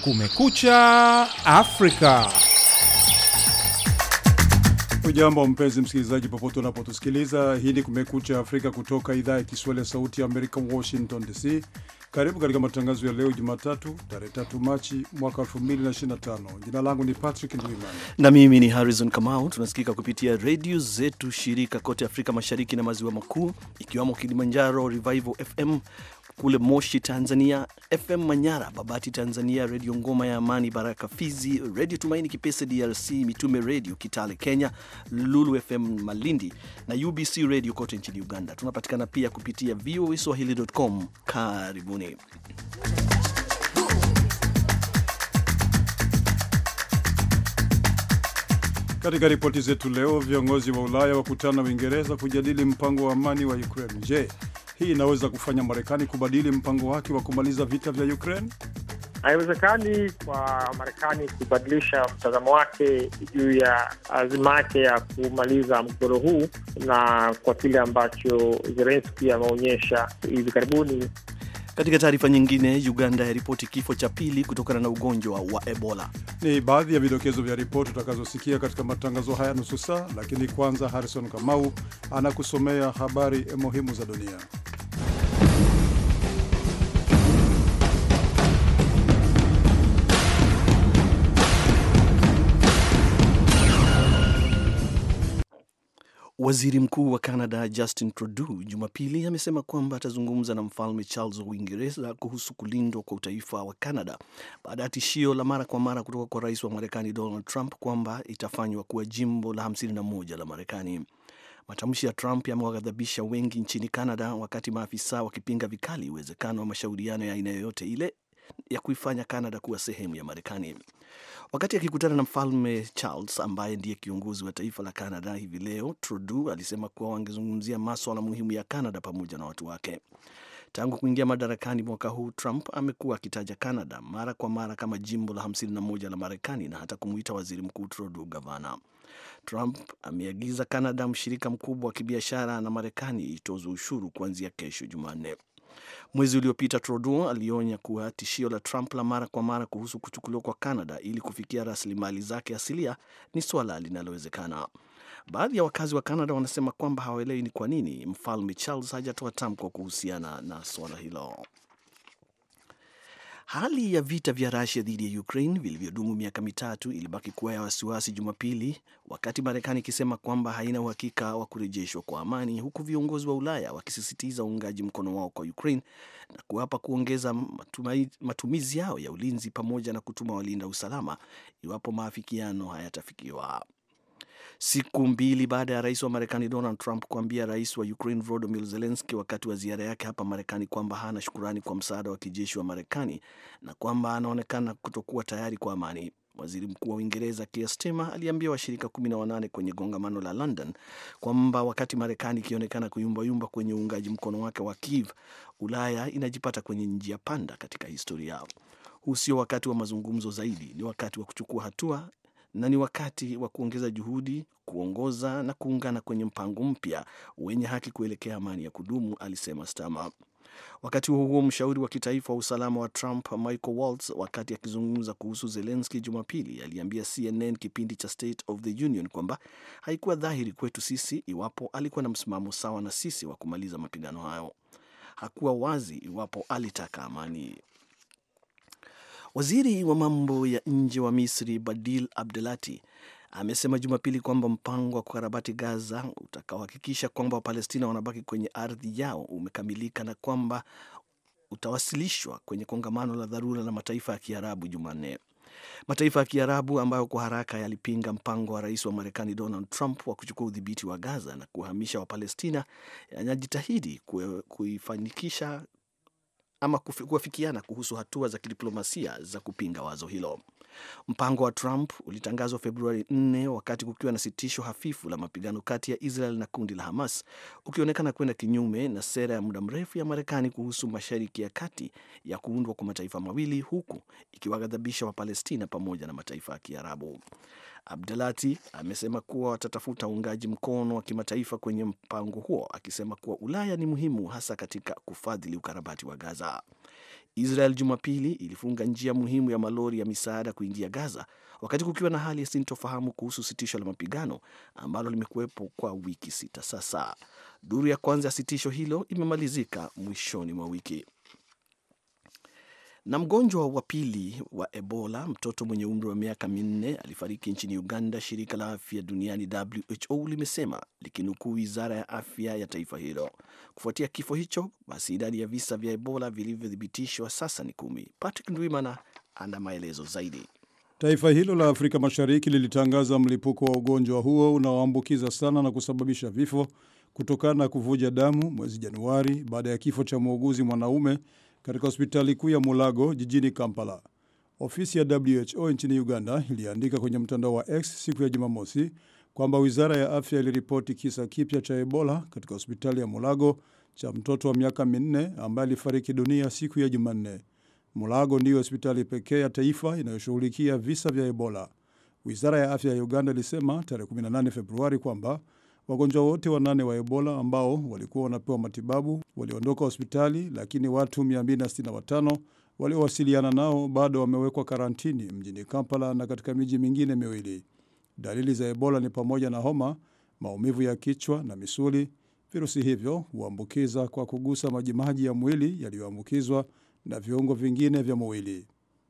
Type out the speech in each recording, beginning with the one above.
Kumekucha Afrika. Ujambo mpenzi msikilizaji, popote unapotusikiliza. Hii ni Kumekucha Afrika kutoka idhaa ya Kiswahili ya Sauti ya Amerika, Washington DC. Karibu katika matangazo ya leo Jumatatu, tarehe tatu Machi mwaka 2025. Jina langu ni Patrick Ndwimana na mimi ni Harrison Kamau. Tunasikika kupitia redio zetu shirika kote Afrika Mashariki na Maziwa Makuu, ikiwamo Kilimanjaro Revival FM kule Moshi Tanzania, FM Manyara, Babati Tanzania, Redio Ngoma ya Amani, Baraka Fizi, Redio Tumaini Kipese DRC, Mitume Redio Kitale Kenya, Lulu FM Malindi na UBC Radio kote nchini Uganda. Tunapatikana pia kupitia VOA Swahili.com. Karibuni. Katika ripoti zetu leo, viongozi wa Ulaya wakutana Uingereza kujadili mpango wa amani wa Ukraine. Je, hii inaweza kufanya Marekani kubadili mpango wake wa kumaliza vita vya Ukraine? Haiwezekani kwa Marekani kubadilisha mtazamo wake juu ya azima yake ya kumaliza mgogoro huu, na kwa kile ambacho Zelenski ameonyesha hivi karibuni. Katika taarifa nyingine, Uganda yaripoti kifo cha pili kutokana na ugonjwa wa Ebola. Ni baadhi ya vidokezo vya ripoti utakazosikia katika matangazo haya nusu saa, lakini kwanza Harrison Kamau anakusomea habari muhimu za dunia. Waziri Mkuu wa Canada Justin Trudeau Jumapili amesema kwamba atazungumza na Mfalme Charles wa Uingereza kuhusu kulindwa kwa utaifa wa Canada baada ya tishio la mara kwa mara kutoka kwa rais wa Marekani Donald Trump kwamba itafanywa kuwa jimbo la 51 la Marekani. Matamshi ya Trump yamewaghadhabisha wengi nchini Canada, wakati maafisa wakipinga vikali uwezekano wa mashauriano ya aina yoyote ile ya kuifanya Canada kuwa sehemu ya Marekani. Wakati akikutana na mfalme Charles ambaye ndiye kiongozi wa taifa la Canada hivi leo, Trudeau alisema kuwa wangezungumzia maswala muhimu ya Canada pamoja na watu wake. Tangu kuingia madarakani mwaka huu, Trump amekuwa akitaja Canada mara kwa mara kama jimbo la 51 la Marekani na hata kumuita waziri mkuu Trudeau gavana. Trump ameagiza Canada, mshirika mkubwa wa kibiashara na Marekani, itozwe ushuru kuanzia kesho Jumanne. Mwezi uliopita Trudeau alionya kuwa tishio la Trump la mara kwa mara kuhusu kuchukuliwa kwa Canada ili kufikia rasilimali zake asilia ni swala linalowezekana. Baadhi ya wakazi wa Canada wanasema kwamba hawaelewi ni kwa nini mfalme Charles hajatoa tamko kuhusiana na swala hilo. Hali ya vita vya Rusia dhidi ya Ukraine vilivyodumu miaka mitatu ilibaki kuwa ya wasiwasi Jumapili, wakati Marekani ikisema kwamba haina uhakika wa kurejeshwa kwa amani, huku viongozi wa Ulaya wakisisitiza uungaji mkono wao kwa Ukraine na kuapa kuongeza matumai, matumizi yao ya ulinzi pamoja na kutuma walinda usalama iwapo maafikiano hayatafikiwa. Siku mbili baada ya rais wa Marekani Donald Trump kuambia rais wa Ukraine Volodymyr Zelensky wakati wa ziara yake hapa Marekani kwamba hana shukurani kwa msaada wa kijeshi wa Marekani na kwamba anaonekana kutokuwa tayari kwa amani, waziri mkuu wa Uingereza Keir Starmer aliambia washirika kumi na wanane kwenye kongamano la London kwamba wakati Marekani ikionekana kuyumbayumba kwenye uungaji mkono wake wa Kiev, Ulaya inajipata kwenye njia panda katika historia. Huu sio wakati wa mazungumzo zaidi, ni wakati wa kuchukua hatua na ni wakati wa kuongeza juhudi, kuongoza na kuungana kwenye mpango mpya wenye haki kuelekea amani ya kudumu, alisema Starmer. Wakati huo huo, mshauri wa kitaifa wa usalama wa Trump Michael Waltz, wakati akizungumza kuhusu Zelensky Jumapili, aliambia CNN kipindi cha State of the Union kwamba haikuwa dhahiri kwetu sisi iwapo alikuwa na msimamo sawa na sisi wa kumaliza mapigano hayo. Hakuwa wazi iwapo alitaka amani. Waziri wa mambo ya nje wa Misri Badil Abdelati amesema Jumapili kwamba mpango wa kukarabati Gaza utakaohakikisha kwamba Wapalestina wanabaki kwenye ardhi yao umekamilika na kwamba utawasilishwa kwenye kongamano la dharura la mataifa ya Kiarabu Jumanne. Mataifa ya Kiarabu ambayo kwa haraka yalipinga mpango wa rais wa Marekani Donald Trump wa kuchukua udhibiti wa Gaza na kuhamisha Wapalestina yanajitahidi kuifanikisha ama kuafikiana kuhusu hatua za kidiplomasia za kupinga wazo hilo. Mpango wa Trump ulitangazwa Februari 4 wakati kukiwa na sitisho hafifu la mapigano kati ya Israel na kundi la Hamas, ukionekana kwenda kinyume na sera ya muda mrefu ya Marekani kuhusu Mashariki ya Kati ya kuundwa kwa mataifa mawili, huku ikiwaghadhabisha Wapalestina pamoja na mataifa ya Kiarabu. Abdelati amesema kuwa watatafuta uungaji mkono wa kimataifa kwenye mpango huo, akisema kuwa Ulaya ni muhimu hasa katika kufadhili ukarabati wa Gaza. Israel Jumapili ilifunga njia muhimu ya malori ya misaada kuingia Gaza wakati kukiwa na hali ya sintofahamu kuhusu sitisho la mapigano ambalo limekuwepo kwa wiki sita sasa. Duru ya kwanza ya sitisho hilo imemalizika mwishoni mwa wiki. Na mgonjwa wa pili wa Ebola, mtoto mwenye umri wa miaka minne, alifariki nchini Uganda, shirika la afya duniani WHO limesema likinukuu wizara ya afya ya taifa hilo. Kufuatia kifo hicho, basi idadi ya visa vya Ebola vilivyothibitishwa sasa ni kumi. Patrick Ndwimana ana maelezo zaidi. Taifa hilo la Afrika Mashariki lilitangaza mlipuko wa ugonjwa huo unaoambukiza sana na kusababisha vifo kutokana na kuvuja damu mwezi Januari baada ya kifo cha muuguzi mwanaume katika hospitali kuu ya Mulago jijini Kampala. Ofisi ya WHO nchini Uganda iliandika kwenye mtandao wa X siku ya Jumamosi kwamba wizara ya afya iliripoti kisa kipya cha Ebola katika hospitali ya Mulago cha mtoto wa miaka minne ambaye alifariki dunia siku ya Jumanne. Mulago ndiyo hospitali pekee ya taifa inayoshughulikia visa vya Ebola. Wizara ya afya ya Uganda ilisema tarehe 18 Februari kwamba wagonjwa wote wanane wa Ebola ambao walikuwa wanapewa matibabu waliondoka hospitali, lakini watu 265 waliowasiliana nao bado wamewekwa karantini mjini Kampala na katika miji mingine miwili. Dalili za Ebola ni pamoja na homa, maumivu ya kichwa na misuli. Virusi hivyo huambukiza kwa kugusa majimaji ya mwili yaliyoambukizwa na viungo vingine vya mwili.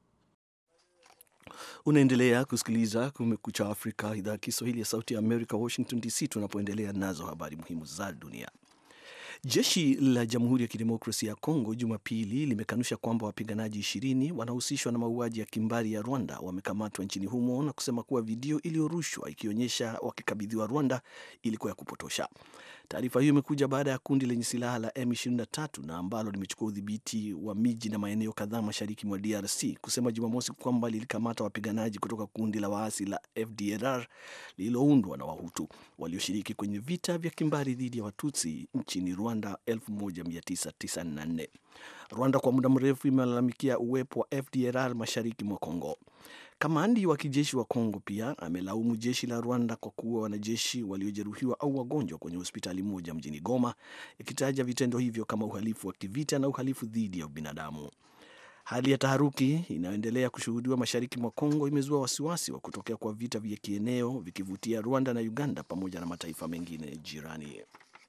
Unaendelea kusikiliza Kumekucha Afrika, idhaa ya Kiswahili ya Sauti ya Amerika, Washington DC, tunapoendelea nazo habari muhimu za dunia. Jeshi la Jamhuri ya Kidemokrasia ya Kongo Jumapili limekanusha kwamba wapiganaji ishirini wanahusishwa na mauaji ya kimbari ya Rwanda wamekamatwa nchini humo na kusema kuwa video iliyorushwa ikionyesha wakikabidhiwa Rwanda ilikuwa ya kupotosha. Taarifa hiyo imekuja baada ya kundi lenye silaha la M23 na ambalo limechukua udhibiti wa miji na maeneo kadhaa mashariki mwa DRC kusema Jumamosi kwamba lilikamata wapiganaji kutoka kundi la waasi la FDLR lililoundwa na Wahutu walioshiriki kwenye vita vya kimbari dhidi ya Watutsi nchini Rwanda 1994. Rwanda kwa muda mrefu imelalamikia uwepo wa FDLR mashariki mwa Kongo. Kamandi wa kijeshi wa Kongo pia amelaumu jeshi la Rwanda kwa kuua wanajeshi waliojeruhiwa au wagonjwa kwenye hospitali moja mjini Goma, ikitaja vitendo hivyo kama uhalifu wa kivita na uhalifu dhidi ya ubinadamu. Hali ya taharuki inayoendelea kushuhudiwa mashariki mwa Kongo imezua wasiwasi wa kutokea kwa vita vya kieneo vikivutia Rwanda na Uganda pamoja na mataifa mengine jirani.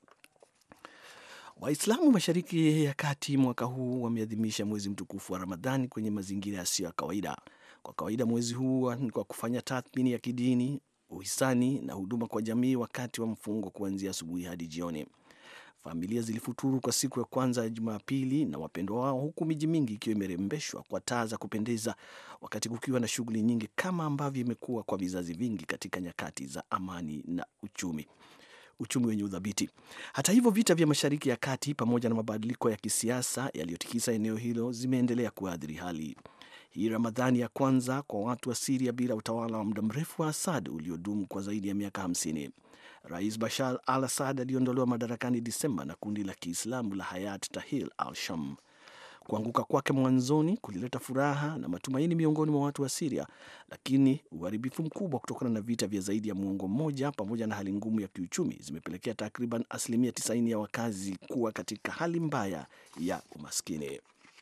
Waislamu mashariki ya kati mwaka huu wameadhimisha mwezi mtukufu wa Ramadhani kwenye mazingira yasiyo ya kawaida. Kwa kawaida mwezi huu ni kwa kufanya tathmini ya kidini, uhisani na huduma kwa jamii wakati wa mfungo kuanzia asubuhi hadi jioni. Familia zilifuturu kwa siku ya kwanza ya Jumapili na wapendwa wao, huku miji mingi ikiwa imerembeshwa kwa taa za kupendeza, wakati kukiwa na shughuli nyingi kama ambavyo imekuwa kwa vizazi vingi katika nyakati za amani na uchumi uchumi wenye udhabiti. Hata hivyo, vita vya Mashariki ya Kati pamoja na mabadiliko ya kisiasa yaliyotikisa eneo hilo zimeendelea kuathiri hali hii. Ramadhani ya kwanza kwa watu wa Siria bila utawala wa muda mrefu wa Assad uliodumu kwa zaidi ya miaka 50. Rais Bashar al Assad aliondolewa madarakani Disemba na kundi la Kiislamu la Hayat Tahrir al-Sham. Kuanguka kwake mwanzoni kulileta furaha na matumaini miongoni mwa watu wa Siria, lakini uharibifu mkubwa kutokana na vita vya zaidi ya muongo mmoja pamoja na hali ngumu ya kiuchumi zimepelekea takriban asilimia 90 ya wakazi kuwa katika hali mbaya ya umaskini.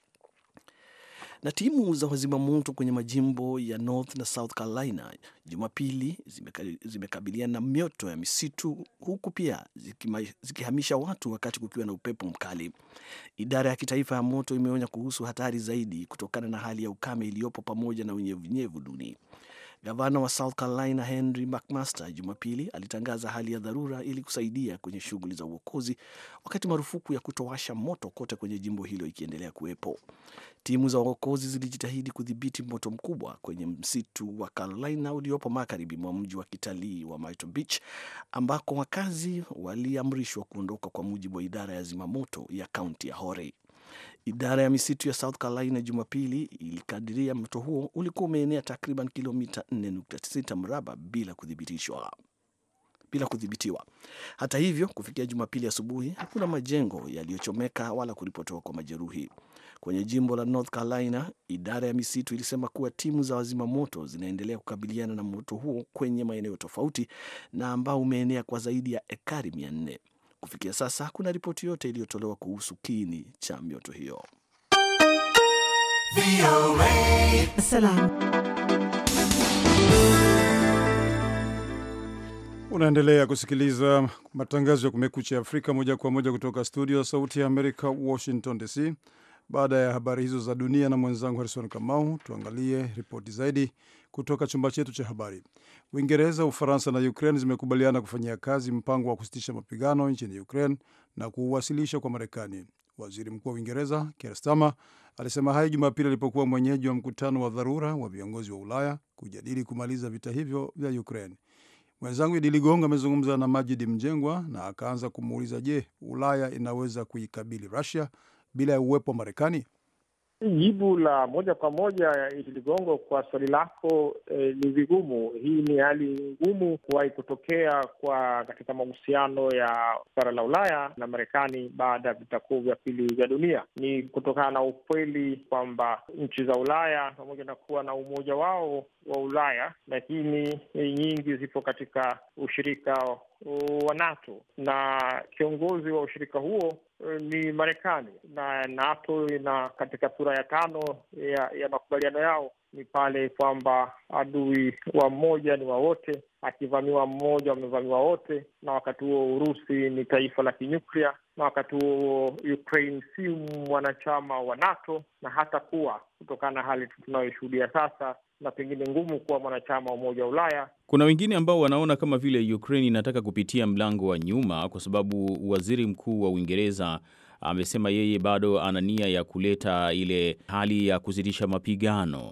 Na timu za wazimamoto kwenye majimbo ya North na South Carolina Jumapili zimekabiliana na mioto ya misitu huku pia zikima, zikihamisha watu wakati kukiwa na upepo mkali. Idara ya kitaifa ya moto imeonya kuhusu hatari zaidi kutokana na hali ya ukame iliyopo pamoja na unyevunyevu duni. Gavana wa South Carolina Henry McMaster Jumapili alitangaza hali ya dharura ili kusaidia kwenye shughuli za uokozi, wakati marufuku ya kutowasha moto kote kwenye jimbo hilo ikiendelea kuwepo. Timu za uokozi zilijitahidi kudhibiti moto mkubwa kwenye msitu wa Carolina uliopo magharibi mwa mji wa kitalii wa Myrtle Beach, ambako wakazi waliamrishwa kuondoka, kwa mujibu wa idara ya zimamoto ya kaunti ya Horry. Idara ya misitu ya South Carolina Jumapili ilikadiria moto huo ulikuwa umeenea takriban kilomita 4.6 mraba bila kuthibitishwa bila kudhibitiwa. Hata hivyo, kufikia Jumapili asubuhi hakuna majengo yaliyochomeka wala kuripotiwa kwa majeruhi. Kwenye jimbo la North Carolina, idara ya misitu ilisema kuwa timu za wazima moto zinaendelea kukabiliana na moto huo kwenye maeneo tofauti na ambao umeenea kwa zaidi ya ekari mia nne. Kufikia sasa hakuna ripoti yote iliyotolewa kuhusu kiini cha mioto hiyo. Salam. Unaendelea kusikiliza matangazo ya Kumekucha Afrika moja kwa moja kutoka studio ya Sauti ya Amerika, Washington DC. Baada ya habari hizo za dunia na mwenzangu Harrison Kamau, tuangalie ripoti zaidi kutoka chumba chetu cha habari. Uingereza, Ufaransa na Ukraine zimekubaliana kufanyia kazi mpango wa kusitisha mapigano nchini Ukraine na kuuwasilisha kwa Marekani. Waziri Mkuu wa Uingereza Keir Starmer alisema hayo Jumapili alipokuwa mwenyeji wa mkutano wa dharura wa viongozi wa Ulaya kujadili kumaliza vita hivyo vya Ukraine. Mwenzangu Idi Ligongo amezungumza na Majidi Mjengwa na akaanza kumuuliza, je, Ulaya inaweza kuikabili Russia bila ya uwepo wa Marekani? Jibu la moja kwa moja Idi Ligongo, kwa swali lako eh, ni vigumu. Hii ni hali ngumu kuwahi kutokea kwa katika mahusiano ya bara la Ulaya na Marekani baada ya vita kuu vya pili vya dunia. Ni kutokana na ukweli kwamba nchi za Ulaya pamoja na kuwa na umoja wao wa Ulaya, lakini nyingi zipo katika ushirika wa NATO na kiongozi wa ushirika huo ni Marekani na NATO ina katika sura ya tano ya, ya makubaliano yao ni pale kwamba adui wa mmoja ni wa wote, akivamiwa mmoja wamevamiwa wote, na wakati huo Urusi ni taifa la kinyuklia, na wakati huo Ukraine si mwanachama wa NATO na hata kuwa kutokana na hali tunayoshuhudia sasa na pengine ngumu kuwa mwanachama wa Umoja wa Ulaya. Kuna wengine ambao wanaona kama vile Ukraine inataka kupitia mlango wa nyuma, kwa sababu waziri mkuu wa Uingereza amesema yeye bado ana nia ya kuleta ile hali ya kusitisha mapigano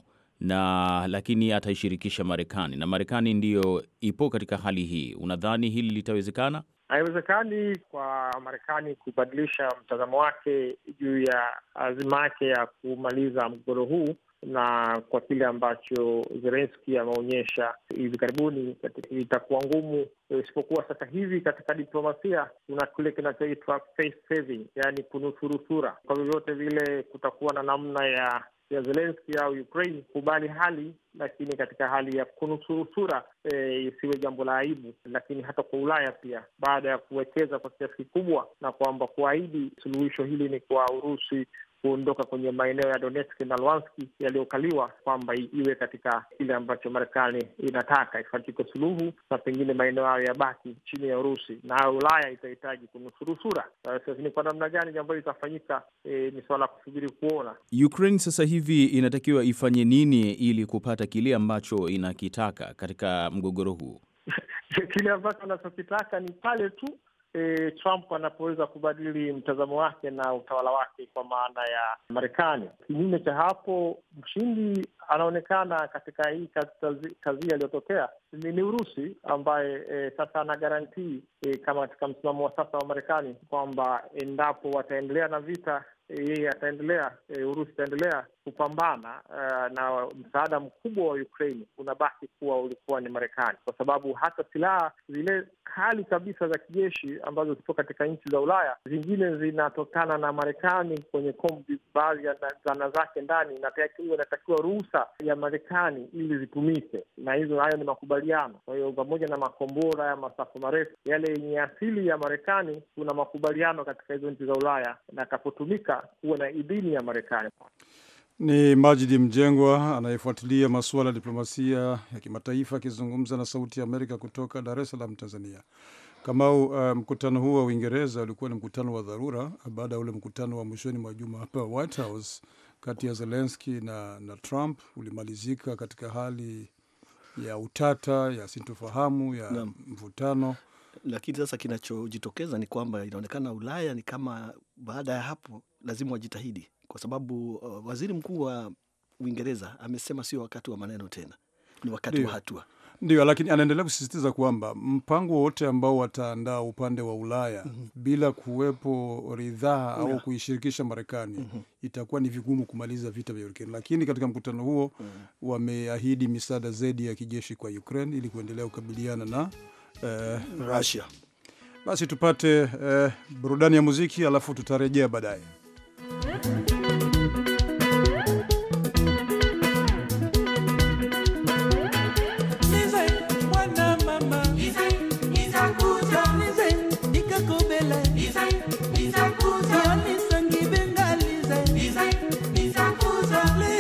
na lakini ataishirikisha Marekani na Marekani ndiyo ipo katika hali hii. Unadhani hili litawezekana? Haiwezekani kwa Marekani kubadilisha mtazamo wake juu ya azima yake ya kumaliza mgogoro huu na kwa kile ambacho Zelenski ameonyesha hivi karibuni, itakuwa ngumu, isipokuwa sasa hivi katika diplomasia kuna kile kinachoitwa face saving, yaani kunusuru sura. Kwa vyovyote vile kutakuwa na namna ya ya Zelenski au Ukraine kubali hali, lakini katika hali ya kunusuru sura e, isiwe jambo la aibu. Lakini hata kwa Ulaya pia, baada ya kuwekeza kwa kiasi kikubwa na kwamba kuahidi suluhisho hili ni kwa Urusi kuondoka kwenye maeneo ya Donetsk na Luhansk yaliyokaliwa, kwamba iwe katika kile ambacho Marekani inataka ifatike suluhu na pengine maeneo hayo yabaki chini ya Urusi, na Ulaya itahitaji kunusuru sura. Sasa ni kwa namna gani jambo hili litafanyika, e, ni suala la kusubiri kuona. Ukraine sasa hivi inatakiwa ifanye nini ili kupata kile ambacho inakitaka katika mgogoro huu? Kile ambacho anachokitaka ni pale tu E, Trump anapoweza kubadili mtazamo wake na utawala wake kwa maana ya Marekani. Kinyume cha hapo, mshindi anaonekana katika hii kazi, kazi aliyotokea ni, ni Urusi ambaye e, sasa ana garantii e, kama katika msimamo wa sasa wa Marekani kwamba endapo wataendelea na vita yeye ataendelea e, Urusi itaendelea kupambana uh, na msaada mkubwa wa Ukraine unabaki kuwa ulikuwa ni Marekani, kwa sababu hata silaha zile kali kabisa za kijeshi ambazo zipo katika nchi za Ulaya, zingine zinatokana na Marekani kwenye kombi, baadhi ya zana zake ndani inatakiwa ruhusa ya Marekani ili zitumike, na hizo hayo ni makubaliano. Kwa hiyo pamoja na makombora ya masafa marefu yale yenye asili ya Marekani, kuna makubaliano katika hizo nchi za Ulaya, na akapotumika kuwa na idhini ya Marekani. Ni Majidi Mjengwa anayefuatilia masuala ya diplomasia ya kimataifa akizungumza na Sauti ya Amerika kutoka Dar es Salaam, Tanzania. Kamau, uh, mkutano huu wa Uingereza ulikuwa ni mkutano wa dharura baada ya ule mkutano wa mwishoni mwa juma hapa White House kati ya Zelenski na, na Trump ulimalizika katika hali ya utata ya sintofahamu ya Naam. mvutano. Lakini sasa kinachojitokeza ni kwamba inaonekana Ulaya ni kama baada ya hapo lazima wajitahidi, kwa sababu uh, waziri mkuu wa Uingereza amesema sio wakati wa maneno tena, ni wakati Ndio. wa hatua. Ndio, lakini anaendelea kusisitiza kwamba mpango wowote ambao wataandaa upande wa Ulaya bila kuwepo ridhaa au Yeah. kuishirikisha Marekani itakuwa ni vigumu kumaliza vita vya Ukraine. Lakini katika mkutano huo wameahidi misaada zaidi ya kijeshi kwa Ukraine ili kuendelea kukabiliana na eh, Russia. basi tupate eh, burudani ya muziki alafu tutarejea baadaye. Liza,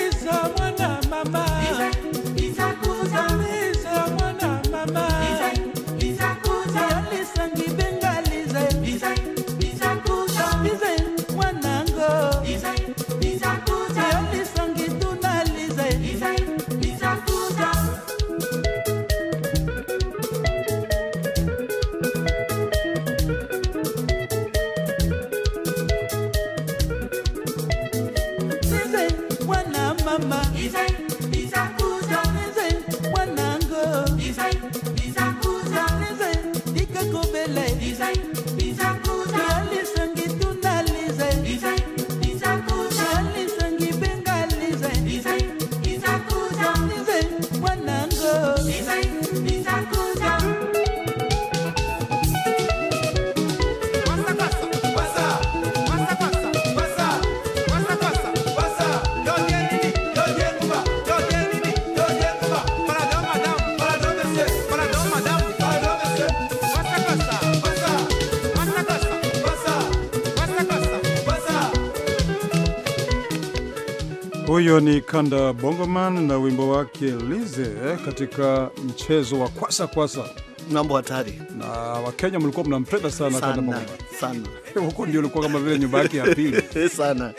Huyo ni Kanda Bongoman na wimbo wake Lize eh, katika mchezo wa kwasa kwasa, mambo hatari na Wakenya mlikuwa mnampenda sana Kanda sana Bongoman. sana Huko ndio ulikuwa kama vile nyumba yake ya pili. sana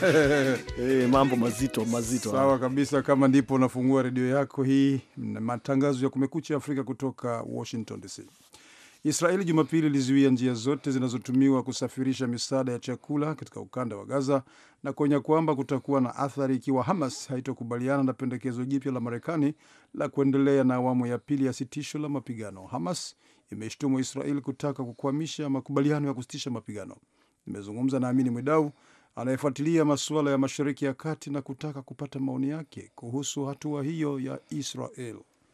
eh, mambo mazito mazito. Sawa kabisa, kama ndipo unafungua redio yako hii, na matangazo ya Kumekucha Afrika kutoka Washington DC. Israeli Jumapili ilizuia njia zote zinazotumiwa kusafirisha misaada ya chakula katika ukanda wa Gaza na kuonya kwamba kutakuwa na athari ikiwa Hamas haitokubaliana na pendekezo jipya la Marekani la kuendelea na awamu ya pili ya sitisho la mapigano. Hamas imeshtumu Israeli kutaka kukwamisha makubaliano ya kusitisha mapigano. Nimezungumza na Amini Mwidau anayefuatilia masuala ya Mashariki ya Kati na kutaka kupata maoni yake kuhusu hatua hiyo ya Israel.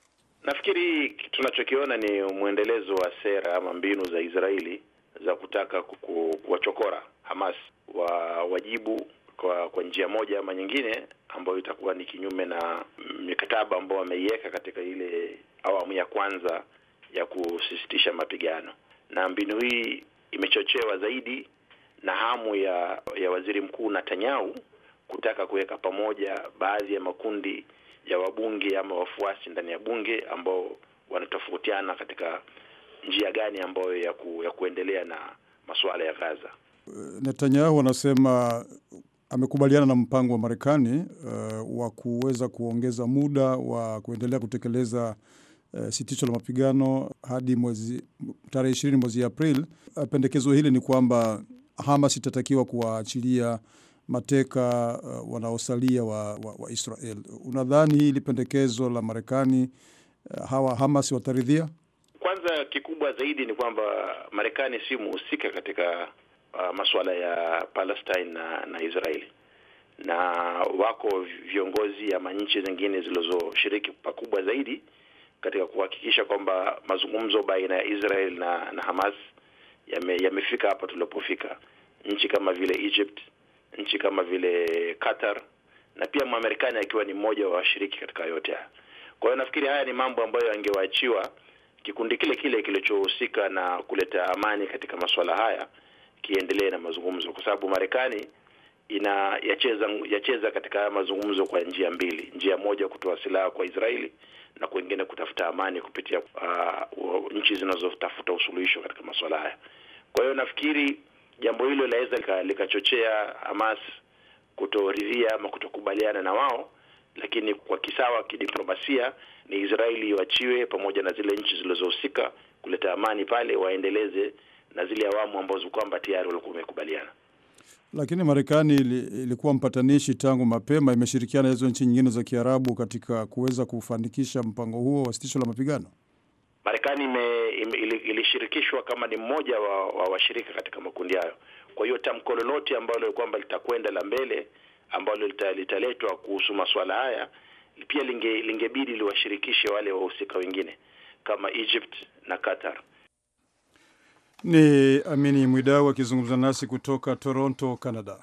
Nafikiri tunachokiona ni mwendelezo wa sera ama mbinu za Israeli za kutaka kuku- kuwachokora Hamas wa wajibu kwa kwa njia moja ama nyingine, ambayo itakuwa ni kinyume na mikataba ambayo wameiweka katika ile awamu ya kwanza ya kusisitisha mapigano, na mbinu hii imechochewa zaidi na hamu ya ya waziri mkuu Netanyahu kutaka kuweka pamoja baadhi ya makundi ya wabunge ama wafuasi ndani ya bunge ambao wanatofautiana katika njia gani ambayo ya, ku, ya kuendelea na masuala ya Gaza. Netanyahu anasema amekubaliana na mpango wa Marekani uh, wa kuweza kuongeza muda wa kuendelea kutekeleza uh, sitisho la mapigano hadi mwezi tarehe ishirini mwezi Aprili. Uh, pendekezo hili ni kwamba Hamas itatakiwa kuwaachilia mateka uh, wanaosalia wa, wa, wa Israel. Unadhani hili pendekezo la Marekani uh, hawa Hamas wataridhia? Kwanza, kikubwa zaidi ni kwamba Marekani si muhusika katika uh, masuala ya Palestine na, na Israeli na wako viongozi ama nchi zingine zilizoshiriki pakubwa zaidi katika kuhakikisha kwamba mazungumzo baina ya Israel na, na Hamas yame, yamefika hapa tulipofika. Nchi kama vile Egypt, nchi kama vile Qatar na pia Mwamerikani akiwa ni mmoja wa washiriki katika yote haya. Kwa hiyo nafikiri haya ni mambo ambayo yangewaachiwa kikundi kile kile kilichohusika na kuleta amani katika masuala haya kiendelee na mazungumzo, kwa sababu Marekani ina yacheza yacheza katika haya mazungumzo kwa njia mbili. Njia moja kutoa silaha kwa Israeli na kwingine kutafuta amani kupitia uh, nchi zinazotafuta usuluhisho katika masuala haya. Kwa hiyo nafikiri jambo hilo linaweza likachochea Hamas kutoridhia ama kutokubaliana na wao, lakini kwa kisawa kidiplomasia ni Israeli iwachiwe pamoja na zile nchi zilizohusika kuleta amani pale, waendeleze na zile awamu ambazo kwamba tayari walikuwa wamekubaliana. Lakini Marekani ili, ilikuwa mpatanishi tangu mapema, imeshirikiana hizo nchi nyingine za Kiarabu katika kuweza kufanikisha mpango huo wa sitisho la mapigano. Marekani ime, ime, ilishirikishwa kama ni mmoja wa, wa washirika katika makundi hayo. Kwa hiyo tamko lolote ambalo kwamba litakwenda la mbele ambalo litaletwa kuhusu masuala haya pia linge, lingebidi liwashirikishe wale wahusika wengine kama Egypt na Qatar. Ni Amini Mwidau akizungumza nasi kutoka Toronto, Canada.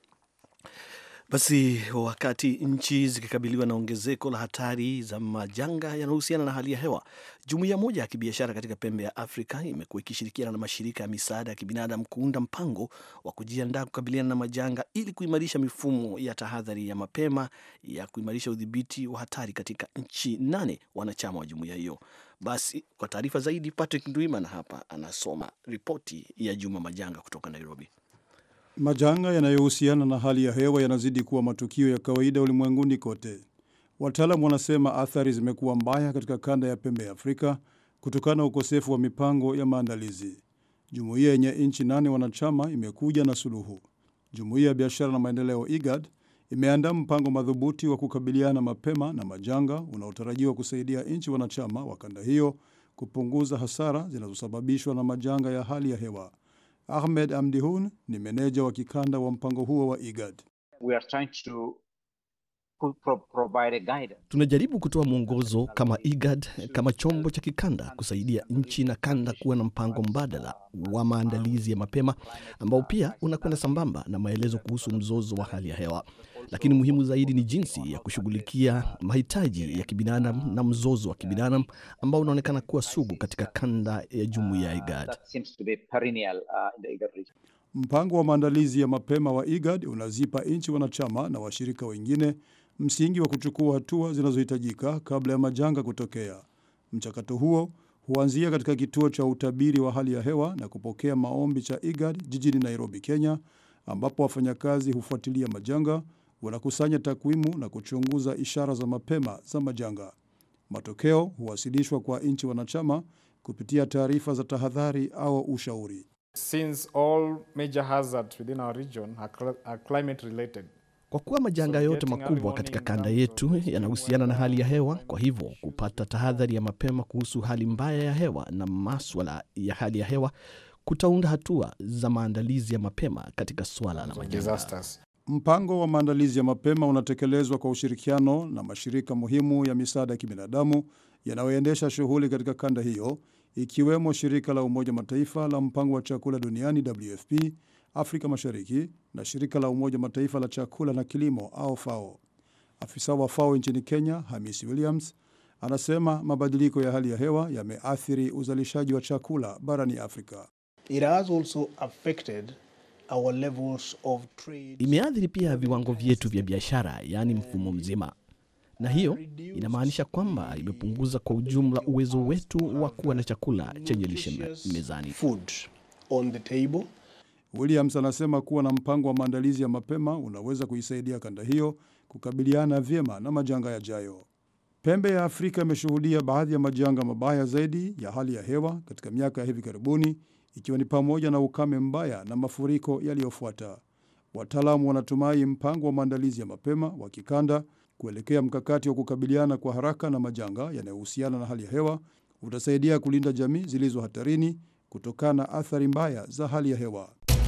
Basi wakati nchi zikikabiliwa na ongezeko la hatari za majanga yanayohusiana na hali ya hewa, jumuiya moja ya kibiashara katika pembe ya Afrika imekuwa ikishirikiana na mashirika ya misaada ya kibinadamu kuunda mpango wa kujiandaa kukabiliana na majanga ili kuimarisha mifumo ya tahadhari ya mapema ya kuimarisha udhibiti wa hatari katika nchi nane wanachama wa jumuiya hiyo. Basi kwa taarifa zaidi, Patrick Ndwimana hapa anasoma ripoti ya Juma Majanga kutoka Nairobi. Majanga yanayohusiana na hali ya hewa yanazidi kuwa matukio ya kawaida ulimwenguni kote. Wataalamu wanasema athari zimekuwa mbaya katika kanda ya pembe ya Afrika kutokana na ukosefu wa mipango ya maandalizi. Jumuiya yenye nchi nane wanachama imekuja na suluhu. Jumuiya ya biashara na maendeleo IGAD imeandaa mpango madhubuti wa kukabiliana mapema na majanga unaotarajiwa kusaidia nchi wanachama wa kanda hiyo kupunguza hasara zinazosababishwa na majanga ya hali ya hewa. Ahmed Amdihun ni meneja wa kikanda wa mpango huo wa IGAD. We are trying to pro provide a guidance. Tunajaribu kutoa mwongozo kama IGAD kama chombo cha kikanda kusaidia nchi na kanda kuwa na mpango mbadala wa maandalizi ya mapema ambao pia unakwenda sambamba na maelezo kuhusu mzozo wa hali ya hewa. Lakini muhimu zaidi ni jinsi ya kushughulikia mahitaji ya kibinadamu na mzozo wa kibinadamu ambao unaonekana kuwa sugu katika kanda ya jumuiya ya IGAD. That seems to be perennial uh, in the IGAD region. Mpango wa maandalizi ya mapema wa IGAD unazipa nchi wanachama na washirika wengine msingi wa kuchukua hatua zinazohitajika kabla ya majanga kutokea. Mchakato huo huanzia katika kituo cha utabiri wa hali ya hewa na kupokea maombi cha IGAD jijini Nairobi, Kenya, ambapo wafanyakazi hufuatilia majanga, wanakusanya takwimu na kuchunguza ishara za mapema za majanga. Matokeo huwasilishwa kwa nchi wanachama kupitia taarifa za tahadhari au ushauri. Since all major hazards within our region are, cl are climate related. Kwa kuwa majanga yote makubwa katika kanda yetu yanahusiana na hali ya hewa, kwa hivyo kupata tahadhari ya mapema kuhusu hali mbaya ya hewa na maswala ya hali ya hewa kutaunda hatua za maandalizi ya mapema katika swala la majanga. Disasters. Mpango wa maandalizi ya mapema unatekelezwa kwa ushirikiano na mashirika muhimu ya misaada ya kibinadamu yanayoendesha shughuli katika kanda hiyo, ikiwemo shirika la Umoja Mataifa la mpango wa chakula duniani WFP Afrika Mashariki na shirika la Umoja Mataifa la chakula na kilimo au FAO. Afisa wa FAO nchini Kenya, Hamisi Williams, anasema mabadiliko ya hali ya hewa yameathiri uzalishaji wa chakula barani Afrika. It has also affected our levels of trade. Imeathiri pia viwango vyetu vya biashara, yaani mfumo mzima, na hiyo inamaanisha kwamba imepunguza kwa ujumla uwezo wetu wa kuwa na chakula chenye lishe me- mezani. Food on the table. Williams anasema kuwa na mpango wa maandalizi ya mapema unaweza kuisaidia kanda hiyo kukabiliana vyema na majanga yajayo. Pembe ya Afrika imeshuhudia baadhi ya majanga mabaya zaidi ya hali ya hewa katika miaka ya hivi karibuni, ikiwa ni pamoja na ukame mbaya na mafuriko yaliyofuata. Wataalamu wanatumai mpango wa maandalizi ya mapema wa kikanda kuelekea mkakati wa kukabiliana kwa haraka na majanga yanayohusiana na hali ya hewa utasaidia kulinda jamii zilizo hatarini kutokana na athari mbaya za hali ya hewa.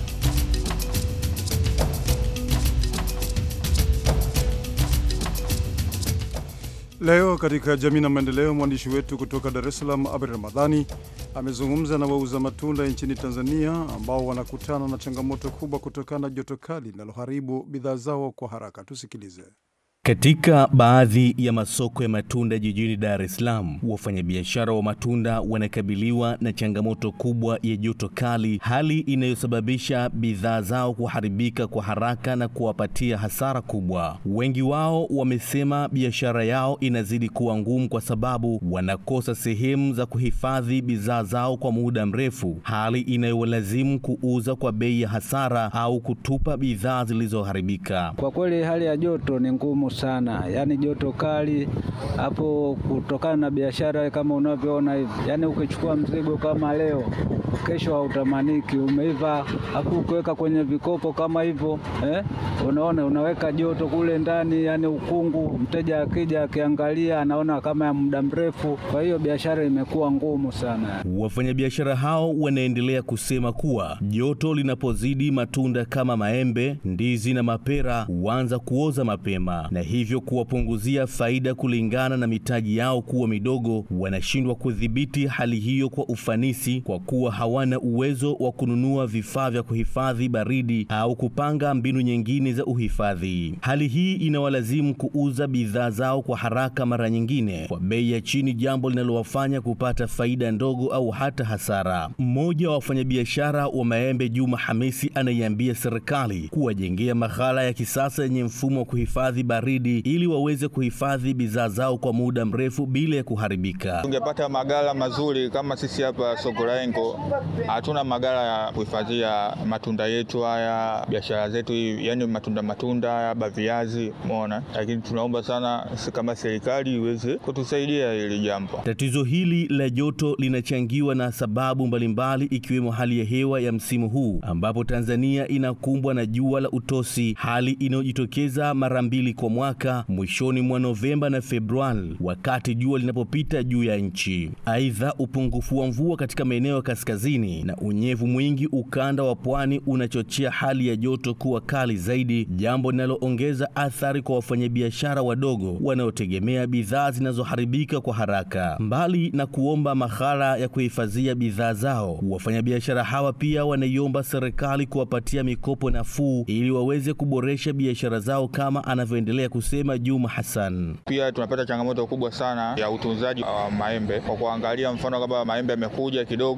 Leo katika jamii na maendeleo, mwandishi wetu kutoka Dar es Salaam Abdi Ramadhani amezungumza na wauza matunda nchini Tanzania ambao wanakutana na changamoto kubwa kutokana na joto kali linaloharibu bidhaa zao kwa haraka. Tusikilize. Katika baadhi ya masoko ya matunda jijini Dar es Salaam, wafanyabiashara wa matunda wanakabiliwa na changamoto kubwa ya joto kali, hali inayosababisha bidhaa zao kuharibika kwa haraka na kuwapatia hasara kubwa. Wengi wao wamesema biashara yao inazidi kuwa ngumu kwa sababu wanakosa sehemu za kuhifadhi bidhaa zao kwa muda mrefu, hali inayowalazimu kuuza kwa bei ya hasara au kutupa bidhaa zilizoharibika. Kwa kweli hali ya joto ni ngumu sana, yaani joto kali hapo, kutokana na biashara kama unavyoona hivi, yaani ukichukua mzigo kama leo, kesho hautamaniki, umeiva, hapo ukiweka kwenye vikopo kama hivyo eh, unaona unaweka joto kule ndani, yaani ukungu, mteja akija akiangalia anaona kama ya muda mrefu. Kwa hiyo biashara imekuwa ngumu sana. Wafanyabiashara hao wanaendelea kusema kuwa joto linapozidi, matunda kama maembe, ndizi na mapera huanza kuoza mapema na hivyo kuwapunguzia faida kulingana na mitaji yao kuwa midogo. Wanashindwa kudhibiti hali hiyo kwa ufanisi kwa kuwa hawana uwezo wa kununua vifaa vya kuhifadhi baridi au kupanga mbinu nyingine za uhifadhi. Hali hii inawalazimu kuuza bidhaa zao kwa haraka, mara nyingine kwa bei ya chini, jambo linalowafanya kupata faida ndogo au hata hasara. Mmoja wa wafanyabiashara wa maembe, Juma Hamisi, anaiambia serikali kuwajengea maghala ya kisasa yenye mfumo wa kuhifadhi baridi ili waweze kuhifadhi bidhaa zao kwa muda mrefu bila ya kuharibika. Tungepata magala mazuri kama sisi hapa soko la Engo, hatuna magala ya kuhifadhia matunda yetu haya, biashara zetu hii, yani matunda matunda haya, baviazi, umeona. Lakini tunaomba sana si kama serikali iweze kutusaidia hili jambo. Tatizo hili la joto linachangiwa na sababu mbalimbali ikiwemo hali ya hewa ya msimu huu ambapo Tanzania inakumbwa na jua la utosi, hali inayojitokeza mara mbili kwa mwaka mwishoni mwa Novemba na Februari wakati jua linapopita juu ya nchi. Aidha, upungufu wa mvua katika maeneo ya kaskazini na unyevu mwingi ukanda wa pwani unachochea hali ya joto kuwa kali zaidi, jambo linaloongeza athari kwa wafanyabiashara wadogo wanaotegemea bidhaa zinazoharibika kwa haraka. Mbali na kuomba maghala ya kuhifadhia bidhaa zao, wafanyabiashara hawa pia wanaiomba serikali kuwapatia mikopo nafuu ili waweze kuboresha biashara zao kama anavyoendelea kusema Juma Hassan. Pia tunapata changamoto kubwa sana ya utunzaji wa maembe kwa kuangalia, mfano kama maembe yamekuja kidogo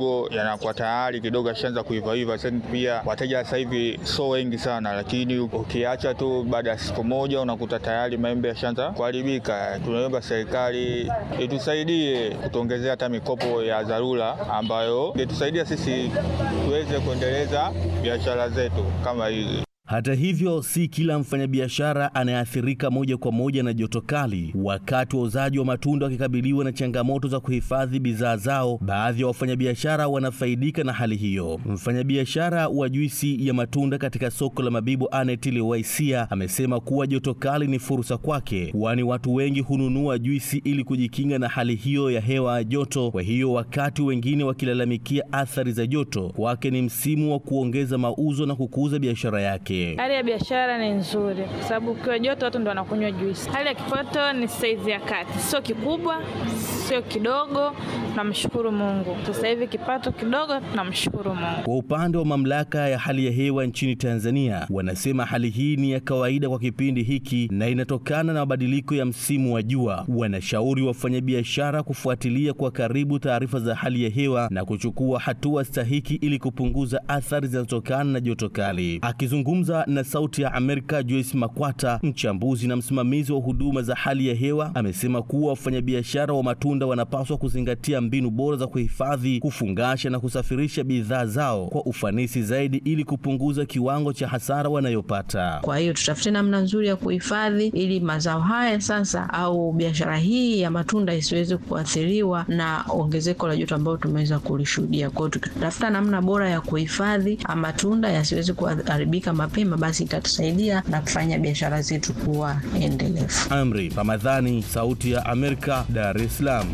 yanakuwa tayari kidogo ashaanza kuivaiva. Sasa pia wateja sasa hivi so wengi sana, lakini ukiacha tu baada ya siku moja unakuta tayari maembe yashaanza kuharibika. Tunaomba serikali itusaidie kutuongezea hata mikopo ya dharura ambayo itusaidia sisi tuweze kuendeleza biashara zetu kama hizi. Hata hivyo, si kila mfanyabiashara anayeathirika moja kwa moja na joto kali. Wakati wauzaji wa matunda wakikabiliwa na changamoto za kuhifadhi bidhaa zao, baadhi ya wafanyabiashara wanafaidika na hali hiyo. Mfanyabiashara wa juisi ya matunda katika soko la Mabibo, Anet Lewaisia, amesema kuwa joto kali ni fursa kwake, kwani watu wengi hununua juisi ili kujikinga na hali hiyo ya hewa ya joto. Kwa hiyo, wakati wengine wakilalamikia athari za joto, kwake ni msimu wa kuongeza mauzo na kukuza biashara yake. Hali ya biashara ni nzuri kwa sababu ukiwa joto watu ndo wanakunywa juisi. Hali ya kipato ni saizi ya kati, sio kikubwa, sio kidogo. Tunamshukuru Mungu, sasa hivi kipato kidogo, tunamshukuru Mungu. Kwa upande wa mamlaka ya hali ya hewa nchini Tanzania, wanasema hali hii ni ya kawaida kwa kipindi hiki na inatokana na mabadiliko ya msimu wa jua. Wanashauri wafanyabiashara kufuatilia kwa karibu taarifa za hali ya hewa na kuchukua hatua stahiki ili kupunguza athari zinazotokana na joto kali. Akizungumza na Sauti ya Amerika, Joyce Makwata, mchambuzi na msimamizi wa huduma za hali ya hewa, amesema kuwa wafanyabiashara wa matunda wanapaswa kuzingatia mbinu bora za kuhifadhi, kufungasha na kusafirisha bidhaa zao kwa ufanisi zaidi ili kupunguza kiwango cha hasara wanayopata. Kwa hiyo tutafute namna nzuri ya kuhifadhi ili mazao haya sasa au biashara hii ya matunda isiweze kuathiriwa na ongezeko la joto ambayo tumeweza kulishuhudia. Kwa hiyo tukitafuta namna bora ya kuhifadhi matunda yasiweze kuharibika mapema, basi itatusaidia na kufanya biashara zetu kuwa endelevu. Amri Ramadhani, Sauti ya Amerika, Dar es Salaam.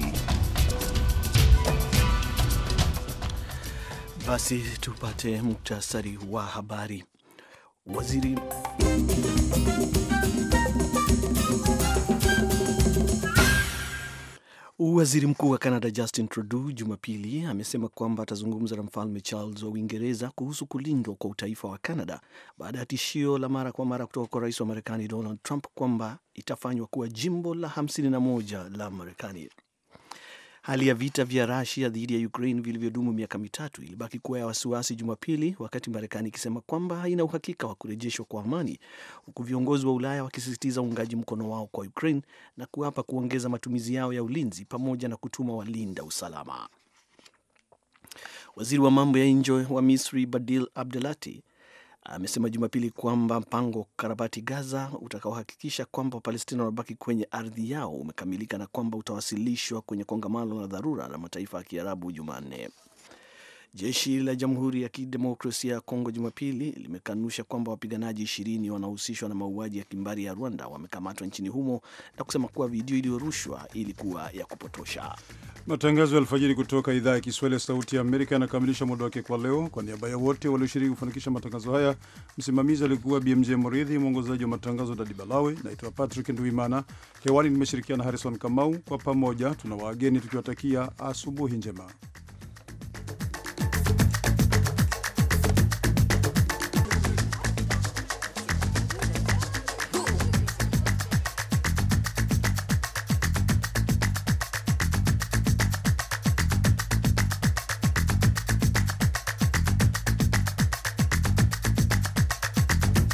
Basi tupate muktasari wa habari. Waziri Waziri Mkuu wa Canada Justin Trudeau Jumapili amesema kwamba atazungumza na Mfalme Charles wa Uingereza kuhusu kulindwa kwa utaifa wa Canada baada ya tishio la mara kwa mara kutoka kwa rais wa Marekani Donald Trump kwamba itafanywa kuwa jimbo la 51 la Marekani. Hali ya vita vya Rusia dhidi ya Ukraine vilivyodumu miaka mitatu ilibaki kuwa ya wasiwasi Jumapili, wakati Marekani ikisema kwamba haina uhakika wa kurejeshwa kwa amani, huku viongozi wa Ulaya wakisisitiza uungaji mkono wao kwa Ukraine na kuapa kuongeza matumizi yao ya ulinzi pamoja na kutuma walinda usalama. Waziri wa mambo ya nje wa Misri Badil Abdelati amesema Jumapili kwamba mpango wa kukarabati Gaza utakaohakikisha kwamba Wapalestina wanabaki kwenye ardhi yao umekamilika na kwamba utawasilishwa kwenye kongamano la dharura la mataifa ya Kiarabu Jumanne. Jeshi la Jamhuri ya Kidemokrasia ya Kongo Jumapili limekanusha kwamba wapiganaji ishirini wanaohusishwa na mauaji ya kimbari ya Rwanda wamekamatwa nchini humo na kusema kuwa video iliyorushwa ilikuwa ya kupotosha. Matangazo ya alfajiri kutoka idhaa ya Kiswahili ya Sauti ya Amerika yanakamilisha muda wake kwa leo. Kwa niaba ya wote walioshiriki kufanikisha matangazo haya, msimamizi alikuwa BMJ Moridhi, mwongozaji wa matangazo Dadi Balawe. Naitwa Patrick Nduimana, hewani nimeshirikiana Harrison Kamau. Kwa pamoja tuna wageni tukiwatakia asubuhi njema.